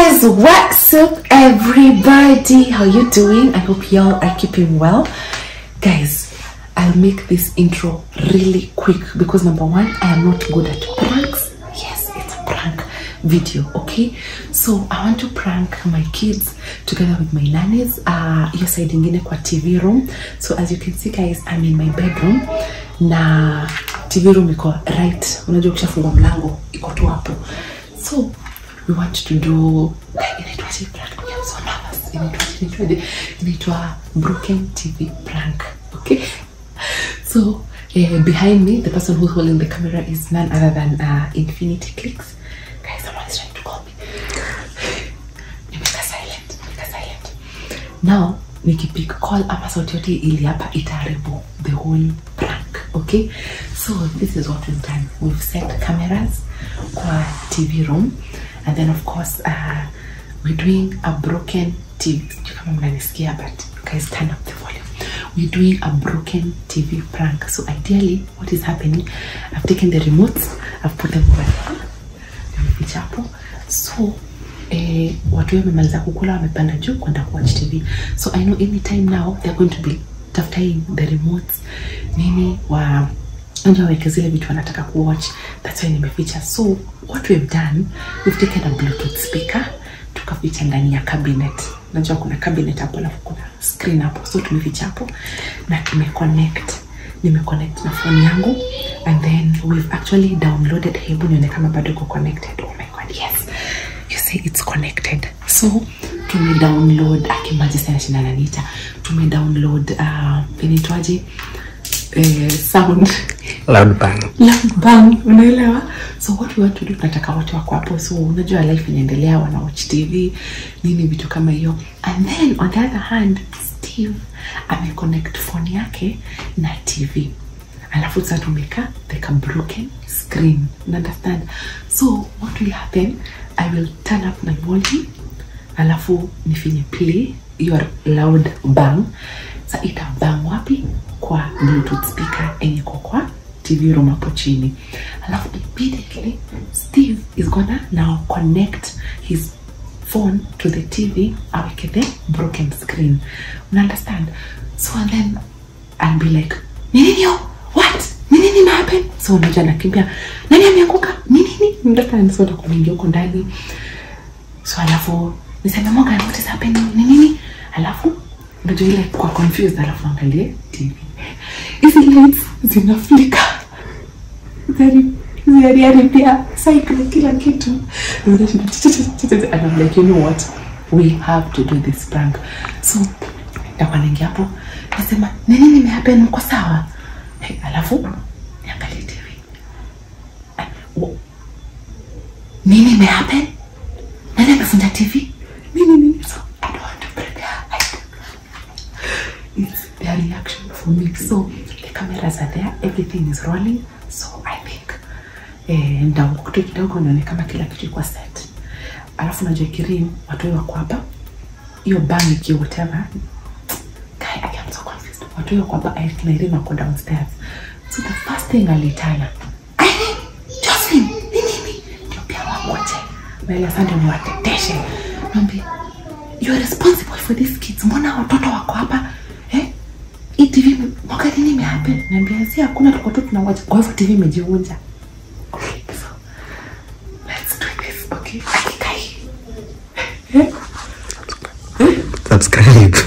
guys what's up everybody how you doing i hope y'all are keeping well guys i'll make this intro really quick because number one i am not good at pranks yes it's a prank video okay so i want to prank my kids together with my nannies uh hiyo side ingine kwa tv room so as you can see guys i'm in my bedroom na tv room iko right unajua ukishafungua mlango iko tu hapo so we want to do inaitwaje prank I'm so nervous. Inaitwaje, inaitwaje? inaitwa broken tv prank okay so uh, behind me the person who's holding the camera is none other than uh, infinity clicks guys someone is trying to call me nimeka silent nimeka silent now nikipick call ama sauti yote ili hapa itaharibu the whole prank okay so this is what we've done we've set cameras kwa tv room and then of course uh, we're doing a broken tv Sijui kama mnanisikia but guys turn up the volume we're doing a broken tv prank so ideally what is happening i've taken the remotes i've put them over there nimeficha hapo so eh, watu wao wamemaliza kukula wamepanda juu kwenda kuwatch tv so i know anytime now they're going to be tafutain the remotes nini wa ndio waweke zile vitu wanataka kuwatch that's why nimeficha so what we've done we've taken a bluetooth speaker tukaficha ndani ya cabinet najua kuna cabinet hapo alafu kuna screen hapo so tumeficha hapo na tumeconnect nimeconnect na phone yangu and then we've actually downloaded hebu nione kama bado iko connected oh my god yes you see it's connected so tume download akimaji sana shina nanita tume download uh, inaitwaje eh, sound loud bang loud bang unaelewa so what we want to do tunataka wote wako hapo so unajua life inaendelea wana watch tv nini vitu kama hiyo and then on the other hand steve ameconnect phone yake na tv alafu sasa tumeka like a broken screen you understand so what will happen i will turn up my volume alafu nifinye play your loud bang sa ita bang wapi kwa bluetooth speaker enye iko kwa tv room hapo chini alafu immediately steve is gonna now connect his phone to the tv aweke the broken screen una understand so and then i'll be like ni nini yo what ni nini na happen so unajua nakimbia nani ameanguka ni nini understand so nakuningia huko ndani so alafu niseme Morgan what is happening ni nini alafu unajua ile kwa confused alafu angalie tv hizi lights zinaflika zinaharibia cycle kila kitu and I'm like you know what we have to do this prank so nitakuwa naingia hapo nasema nini nimehappen uko sawa hey, alafu niangalie tv Ah, wo- nini imehappen nani amefunja tv nini nini so i don't want to prepare I it's their reaction for me so the cameras are there everything is rolling so i think eh, ndakutu kidogo nione kama kila kitu iko set alafu najua kirim watu wao wako hapa hiyo bang iki whatever guy i am so confused watu wao wako hapa I na Irene wako downstairs so the first thing alitana Irene Jocelyn ni nini ndio pia wakoje mbele sasa ndio niwateteshe naambia you are responsible for these kids mbona watoto wako hapa eh hii tv ime- mwaka nini imehappen naambia si hakuna tuko tu tunawacha kwa hivyo tv imejivunja okay so let's do this okay akikai eh subscribe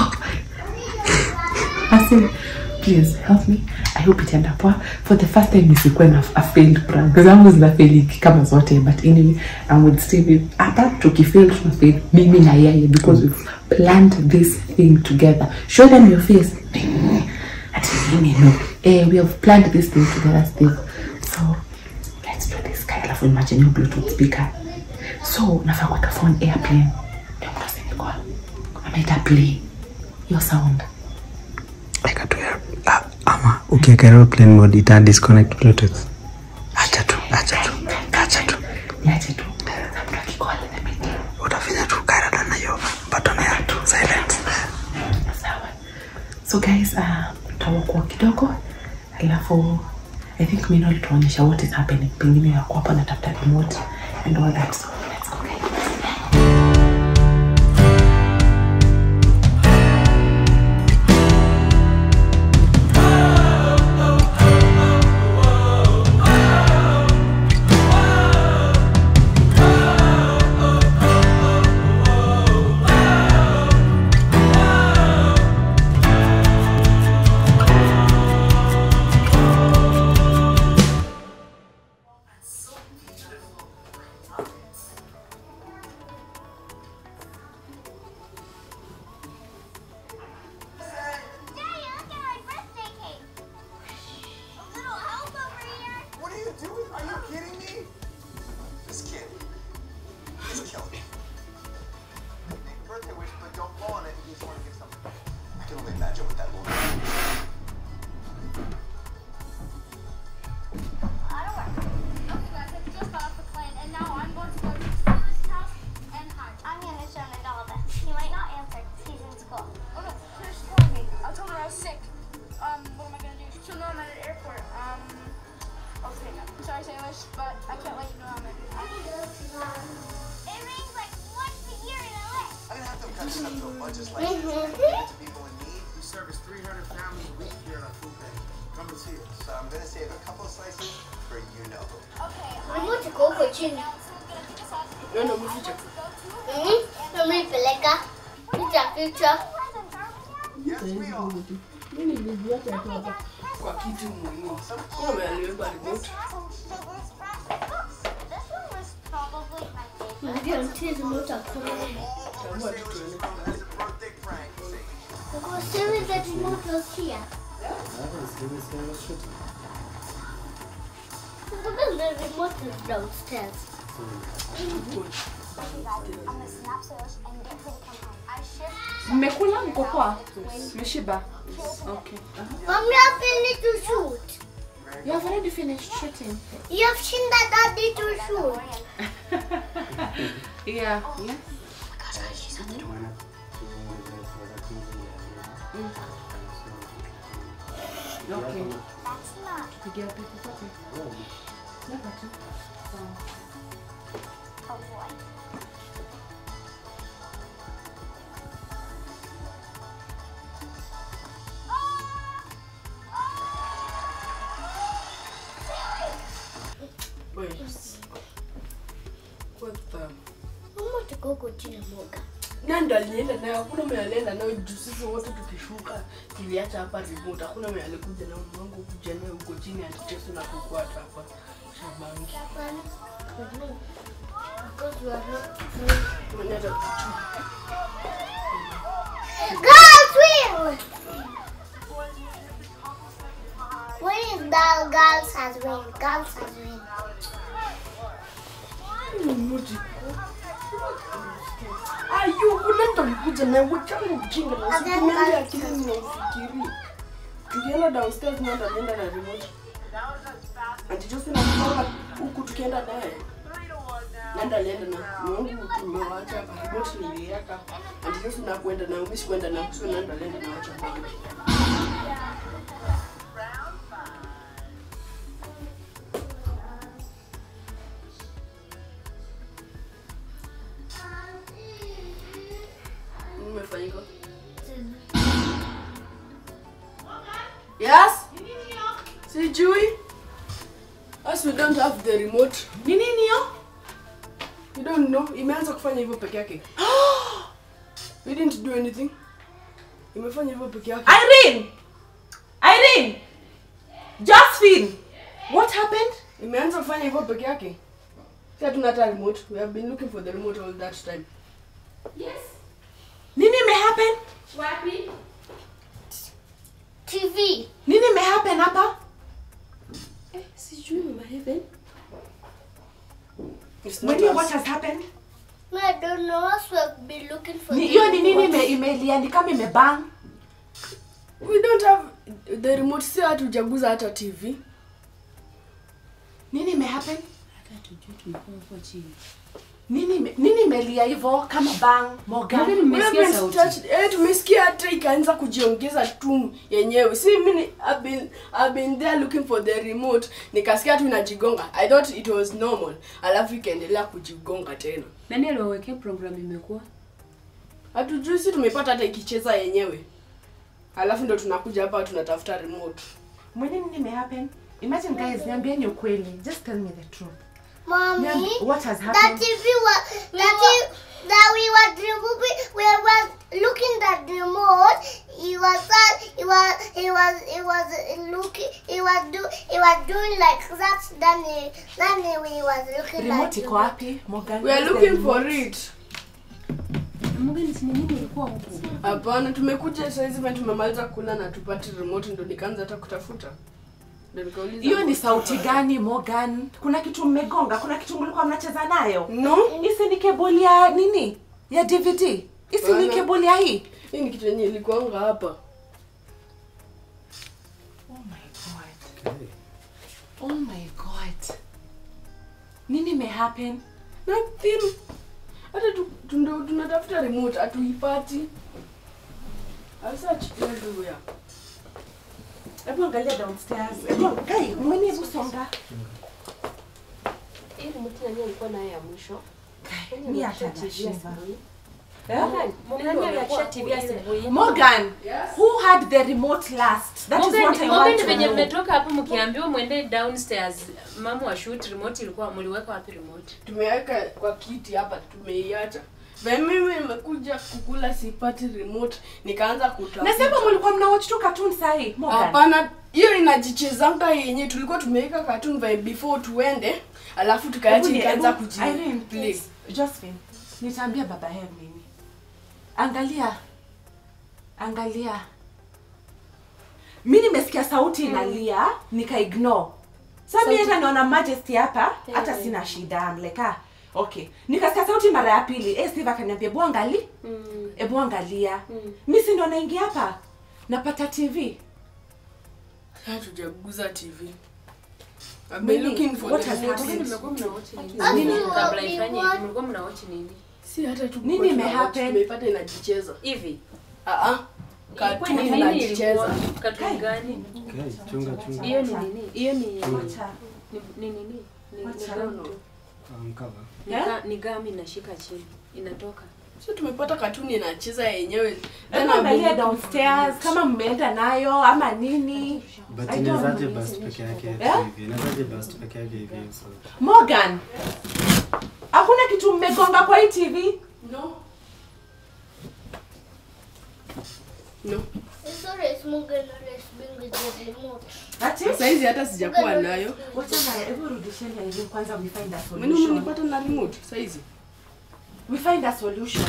Asim, please help me. I hope itaenda poa. For the first time nisikuwe na a failed prank. Zangu zinafeli kama zote but anyway, I'm with Steve. Hata tukifail tunafail mimi na yeye because we've planned this thing together. Show them your face. Ati mimi no. Eh, we have planned this thing together Steve. So let's do this guy. Alafu imagine your bluetooth speaker. So nafaa kuweka phone airplane. Ndio mtu asinikoa. Anaita play. Your sound. Weka tu ya- ah, ama ukiweka aeroplane mode ita disconnect bluetooth acha tu acha tu acha tu niache tu na mtu akikola inabidi utafanya tu karada na hiyo button ya tu silence sawa so guys uh, tutawakuwa kidogo alafu i think mino lituonyesha what is happening pengine yako hapa natafuta remote and all that so let's go guys touches up to a budget like this and give it to people in need. We service 300 families a week here at our food bank. Come and see us. So I'm gonna save a couple of slices for you know who. Remote iko huko chini. Nenda mficha. Mhm. Nimeipeleka. Picha picha. Yes, we all. Mimi nilijiacha tu hapa kwa kiti muhimu. Kama aliweka remote. Ndio mtie remote akona. Tambua tu tuende. As a birthday prank. Because there is a remote was here. Look at the remote is downstairs. mmekula mko poa mmeshiba okay Mommy, I finished to shoot. you have already finished shooting You have seen that daddy to shoot. yeah yeah okay pigia pipi zote Leta tu. Sawa. Wait. What the Mama tuko huko chini mboga. Nani alienda nayo? Hakuna mwenye alienda nayo juu sisi wote tukishuka tuliacha hapa remote. Hakuna mwenye alikuja nayo mwangu kuja nayo huko chini antiteso na kukuata hapa Shabangi. Because we are not Mwenye hata Girls win! Winning the girls has win. Girls has win. remote. Ayu, kuna mtu alikuja nayo wachana ujinga na And then usikumendi girls akili has mnafikiri. Tukienda downstairs nenda alienda na remote. Antiteso na kutoka huku tukienda naye. Nanda alienda na Mungu tumewacha hapa remote niliweka. Antiteso na kuenda na mimi sikuenda na sio nanda alienda na wacha hapa. Umefanyika? Yes? Sijui. As we don't have the remote. ni nini hiyo You don't know. Imeanza kufanya hivyo peke yake. We didn't do anything. Imefanya hivyo peke yake. irene irene josephine what happened Imeanza kufanya hivyo peke yake. Si hatuna hata remote. We have been looking for the remote all that time. nini imehappen TV. nini imehappen hapa Sijui mama Heaven. It's not Mwambie us. what has happened No, I don't know. Us we have been looking for Ni- the hiyo ni nini remote. ime- imelia ni kama imebang We don't have the remote. Si hatujaguza hata TV. nini imehappen nini ime- nini imelia hivyo kama bang moga We haven't touched- Eh, tumesikia hata ikaanza kujiongeza tu yenyewe si mimi I've been, I've been there looking for the remote nikasikia tu inajigonga i thought it was normal alafu ikaendelea kujigonga tena nani aliwawekea program imekuwa hatujui si tumepata hata ikicheza yenyewe alafu ndo tunakuja hapa tunatafuta remote mwenye nini imehappen imagine guys niambieni ukweli just tell me the truth Mommy, Niambi- what has that happened TV was that, TV, that we were removing, we were looking at the remote. He was uh, he was he was he was looking he was do he was doing like that. Then he, then he was looking remote at iko wapi Morgan, we are where's the looking for remote? it mgeni si nini ulikuwa huku hapana tumekuja saizi vile tumemaliza kula na tupate remote ndo nikaanza hata kutafuta ndo nikauliza hiyo ni sauti gani Morgan? Kuna kitu mmegonga? Kuna kitu mlikuwa mnacheza nayo? no Isi ni keboli ya nini? Ya DVD? Isi ni Bana. keboli ya hii? hii ni kitu yenye ilikuanga hapa Oh my god. Oh my god. Nini imehappen? nothing hata tu- tu- ndo tunatafuta remote hatuipati I searched everywhere. Hebu angalia downstairs. Hebu kai, mwenye hebu songa. hii remote nani alikuwa nayo ya mwisho Kai, Mimi hata nashiba. Nani aliachia TV asubuhi? Morgan, who had the remote last? That is Morgan, what I Morgan want to venye know. mmetoka hapo mkiambiwa mwende downstairs mama wa shoot remote ilikuwa mliweka wapi remote tumeweka kwa kiti hapa tumeiacha Ve mimi nimekuja kukula sipati remote nikaanza kutafuta. Nasema mlikuwa mna watch tu cartoon sahi. Morgan. Hapana, hiyo inajichezanga yenye tulikuwa tumeweka cartoon vibe before tuende, alafu tukaacha Hebu ni- ikaanza hebu- Irene, kujiplay. please. Josephine, nitaambia baba Hem nini. Angalia. Angalia. Mi nimesikia sauti inalia, nika ignore. Sasa mimi hata naona Majesty hapa, hata sina shida. I'm like, ah, okay. Nikasikia sauti mara ya pili. Eh, Steve akaniambia, "Ebu angali." Ebu angalia. Mimi si ndo naingia hapa. Napata TV. Hatujaguza TV. I've Nini? been looking for What the has remote. happened? mlikuwa mnaochi nini Afu Nini wa- kabla ni ifanye what? mlikuwa mnaochi nini Si hata tu Nini tulikuwa imehappen? tunawatch, tumeipata inajicheza. hivi Ah ah. Ilikuwa Cartoon ni nini inajicheza. ilikuwa katuni gani Okay, chunga chunga. hiyo ni nini hiyo ni Wacha. ni ni nini ni ni Wacha. gam tu Um, cover. Ni Yeah? ga- ni gam inashika chini inatoka Sio tumepata cartoon inacheza yenyewe. Hebu Tena angalia I've been downstairs kama mmeenda nayo ama nini. But I don't inawezaje know. bust peke yake Yeah? hivi? Inawezaje bust peke yake hivi? So, Morgan, hakuna kitu mmegonga kwa hii TV? No. No. Sorry, it's Morgan always being with the remote. Ati? Sasa hizi hata sijakuwa nayo. Wacha na hebu rudisheni hivi kwanza we find a Mimi solution. umenipata na remote sasa hizi. We find a solution.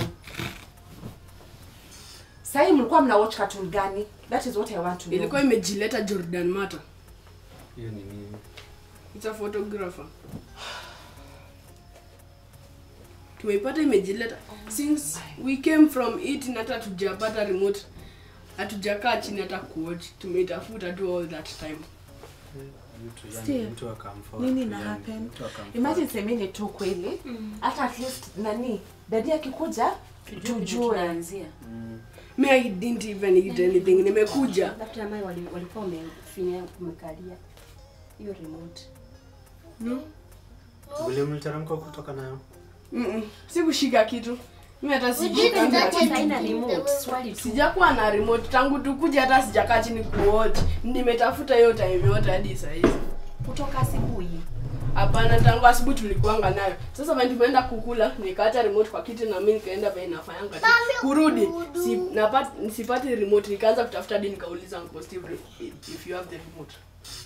Sasa mlikuwa mna watch cartoon gani? That is what I want to know. Ilikuwa imejileta Jordan Mata. hiyo ni nini? It's a photographer. Tumeipata imejileta since we came from it na hata tujapata remote. Hatujakaa chini hata kuwatch. Tumeitafuta tu all that time. Mtu yani Steve, mtu akamfort. nini na yani, happen? mtu akamfort. Imagine semeni tu kweli. Hata at least nani? Dadi akikuja tujue. tunaanzia Me I didn't even eat anything. Nimekuja. labda mai wali- walikuwa wamefinya kumekalia hiyo remote Vile mliteremka kutoka nayo? Mm-mm. Sikushika kitu. Mimi hata We sijui didn't kama touch kitu. haina anything. remote swali tu Sijakuwa na remote tangu tukuja hata sijakaa chini kuwatch. Nimetafuta hiyo time yote hadi saa hizi. kutoka asubuhi Hapana, tangu asubuhi tulikuanga nayo. Sasa when tumeenda kukula, nikaacha remote kwa kiti na mimi nikaenda vile nafanyanga. tu. Kurudi, si, napata sipati remote, nikaanza kutafuta hadi nikauliza Uncle Steve if- if you have the remote.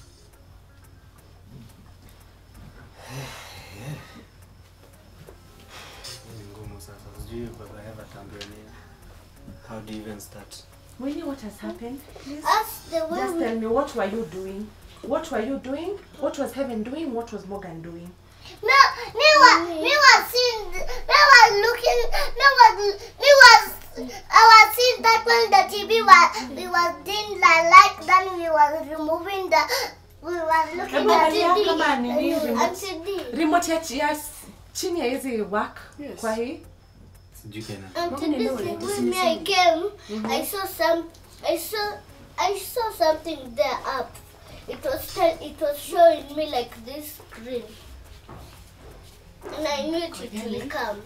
Hii ni ngumu sasa. Sijui baba Eva ataambiwa nini. How do you even start? Really what has happened? Please. That's the way Just we tell me what were you doing? What were you doing? What was Heaven doing? What was Morgan doing? No, me was me was seeing me was looking me was me was I was seeing that when the TV was we was doing the light then we was removing the we was looking Hebu at angalia TV kama nini and remote. CD Remote ya chi- ya s- chini ya hizi work Yes. kwa hii. Sijui Kenya. and Morgan this know is it. when me I came I saw some I saw I saw something there up it was tell, it was showing me like this screen and I knew it, it will come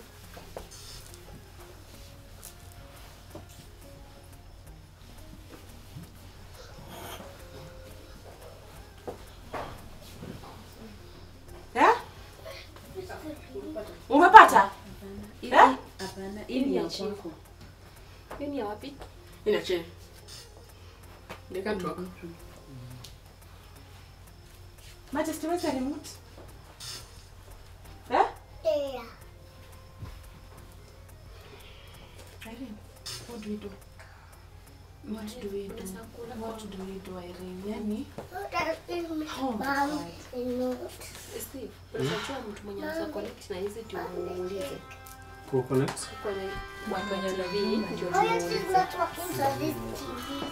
Yeah? Umepata? Hivi- Eh? hapana hii ni ya kwako hiyo ni ya wapi Ina chain. They can't work. Majesty, where's the remote? Yeah? yeah Irene, what do we do? What do we do? What do we do, Irene? Yani? that is my Oh my mom God. remote steve unajua mtu mwenye anaweza connect na hizi ndio muulize Ku connect? kwenye watu wenye nabii ndio Oh yes, tumuulize it's not working so this TV.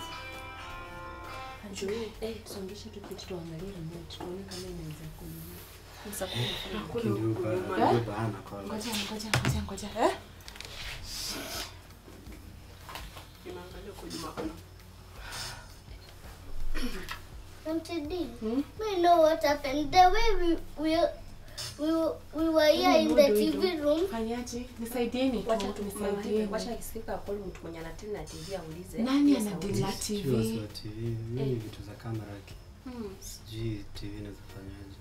juu eh songesha tu kitu tuangalie remote tuone kama inaweza kununua Ndio ba- ndio bahana kwa Ngoja, ngoja, ngoja, ngoja. Eh? Inaangalia kwa Juma kana. Auntie Dee, we know what happened. The way we we we, were- we were here in the TV room. fanyaje nisaidieni tu Wacha tu mama nisaidieni wacha akifika call mtu mwenye anatili na TV aulize. nani Yes, anadili na aulize. Sijui tv wasi wa TV. Mimi ni vitu za kamera ki. Sijui TV inazofanyaje.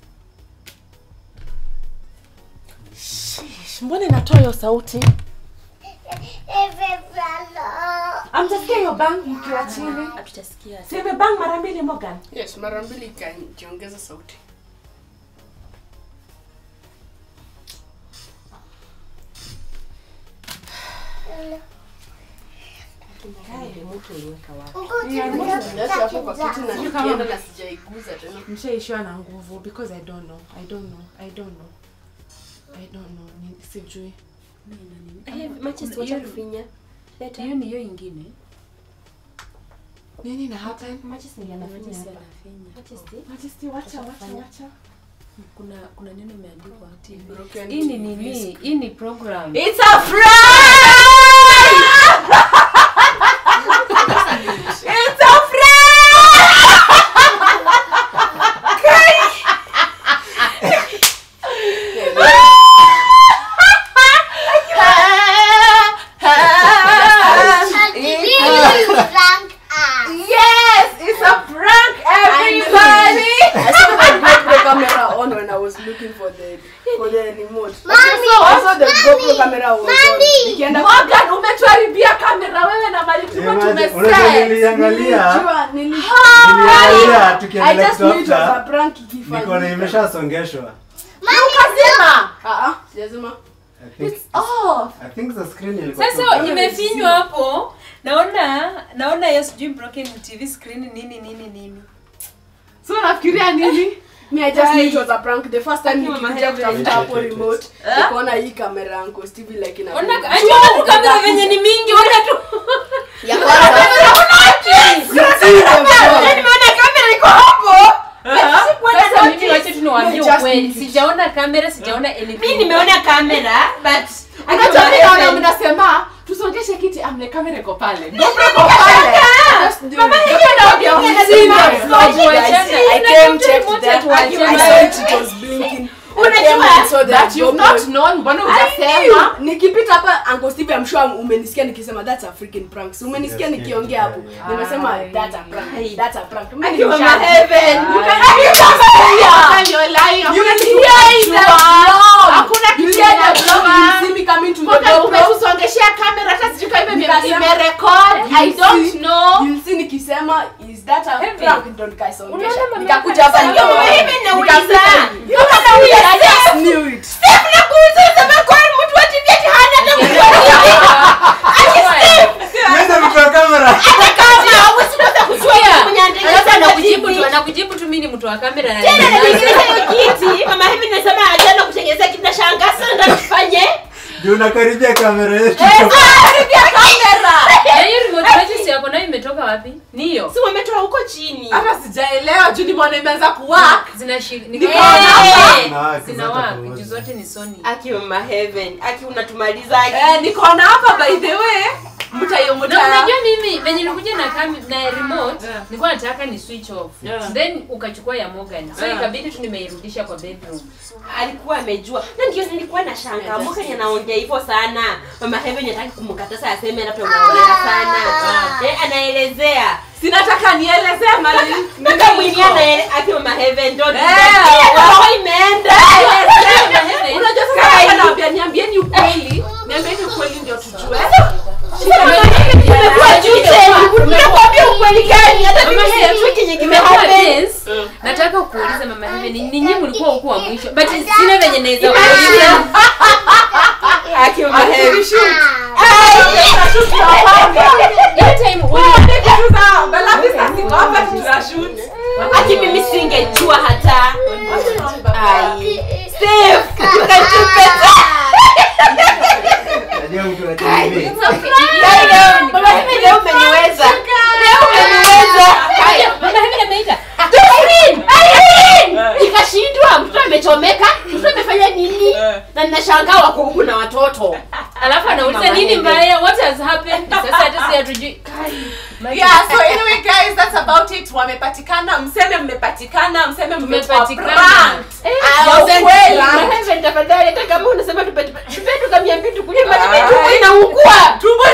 Shish, mbona inatoa hiyo sauti Everyone. amtasikia hiyo bang mkiwa chini Hatutasikia. sime bang mara mbili Morgan yes mara mbili ikajiongeza sauti Remote uliweka wapi? Uncle Tim, Niache hapo kwa that's kiti na exact. nikienda na sijaiguza tena mshaishiwa na nguvu because i don't know i don't know i don't know i don't know Ni- sijui Eh, matches Hiyo- wacha kufinya. Leta. hiyo ni hiyo ingine nini na happen Matches ni anafinya Matches hapa. anafinya. Matches ti? majesty wacha wacha Fanya. wacha kuna kuna neno imeandikwa TV. Broken hii ni TV nini hii ni program it's a fry it's a And the video is rank us. yes it's a prank everybody I saw the GoPro camera on when I was looking for the for the remote. Mommy, I saw the GoPro mommy, camera was mommy. on. Nikienda Morgan umetuharibia kamera wewe na mali tulikuwa Unajua tumeset niliangalia. Nilijua, nili- Niliangalia I tukiendelea just knew it was a kutafuta. prank Niko na ikifanyika. imeshasongeshwa. ukazima Ah, ah, sijasema. I think oh I think the screen ilikuwa sasa tu- imefinywa hapo naona naona hiyo sijui broken tv screen nini nini nini so unafikiria nini Me, I just knew it was a prank. The first time Akiwa nikikuja mahali. kutafuta hapo Wait, wait, remote, nikaona hii kamera ya Uncle Stevie like ina- ona acha tu kamera venye ni mingi ona tu Ya kwanza. nimeona kamera iko hapo sasa mimi wacha tu niwaambie Just ukweli need it. sijaona kamera sijaona anything Mimi nimeona kamera but Unajua mimi naona mnasema tusongeshe kiti amne kamera iko pale GoPro iko pale Just do it. mama hivi ndio I've vile seen nasema them. Tuachane. I came, checked Tuachane. that. I Tuachane. saw it, it was blinking. I came and saw unajua the that you've GoPro. not known mbona I hujasema knew. nikipita hapa Uncle Steve I'm sure umenisikia nikisema that's a freaking prank. Si umenisikia Yes, nikiongea hapo. yeah, yeah. Nimesema Ai. that's a prank. That's a prank. Mimi Akiwa nisha- heaven. You can Are you Yeah. You're lying. You Hakuna can kitu hear in the unajua. vlog. Hakuna You kitu hear the unajua. vlog, you see me coming to the Mbona GoPro. umetusongeshea kamera hata sijui kama ime- Nikasema- imerecord I You don't see- know You'll see nikisema is that a Heavy. prank don't kaisongesha. Unaona mama Nikakuja yako hapa anasema, nikaona. "Wewe nauliza." Nikakuja- You're nauliza. I just knew it. Niweze kutoa kamera. Alafu anakujibu tu anakujibu tu mimi ni mtu wa kamera na Juu unakaribia kamera yetu. Na hiyo remote matches yako nayo imetoka wapi ni hiyo si wametoa huko chini hata sijaelewa juu nimeona imeanza kuwak zinashika Eh. Na wake zina zote work pamoja. juu zote ni Sony aki mama heaven aki unatumaliza aki Eh, nikaona hapa by the way mtayo na mta unajua mimi venye nilikuja na kam na remote Yeah. nilikuwa nataka ni switch off Yeah. then ukachukua ya Morgan so Yeah. ikabidi tu nimeirudisha kwa bedroom alikuwa amejua na ndio nilikuwa na shanga mwaka anaongea hivyo sana mama heaven hataki kumkatasa aseme labda unaongea sana eh, anaelezea sinataka nielezee mali mpaka mwingine anaele aki mama heaven ndio Eh, roho imeenda unajua sasa hapa naambia niambieni ukweli niambieni ukweli ndio tujue Nimekuambia ukweli gani hata mimi sijui kenye Kimekuwa kimehappen tense. nataka kuuliza mama Heaven ni ninyi mlikuwa huku wa mwisho but sina venye naweza kuuliza aki mama heaven hiyo time aki mimi singejua hata ai Steve ukatupeta Najua mtu wa TV. mama heaven leo umeniweza leo umeniweza mama Heaven ameita Irene! Irene! ikashindwa mtoto amechomeka mtoto amefanya nini na ninashangaa wako huku na watoto alafu anauliza Mama nini Hebe. mbaya what has happened sasa hata si hatujui Kai, yeah so anyway guys that's about it wamepatikana mseme mmepatikana mseme mmekuwa Tumepatikana. pranked. Eh, Ah, ya ukweli. ukweli. Heaven, tafadhali hata kama unasema tupate tupate tukamia mbi tukunywe maji Ai. tumbo inaungua tumbo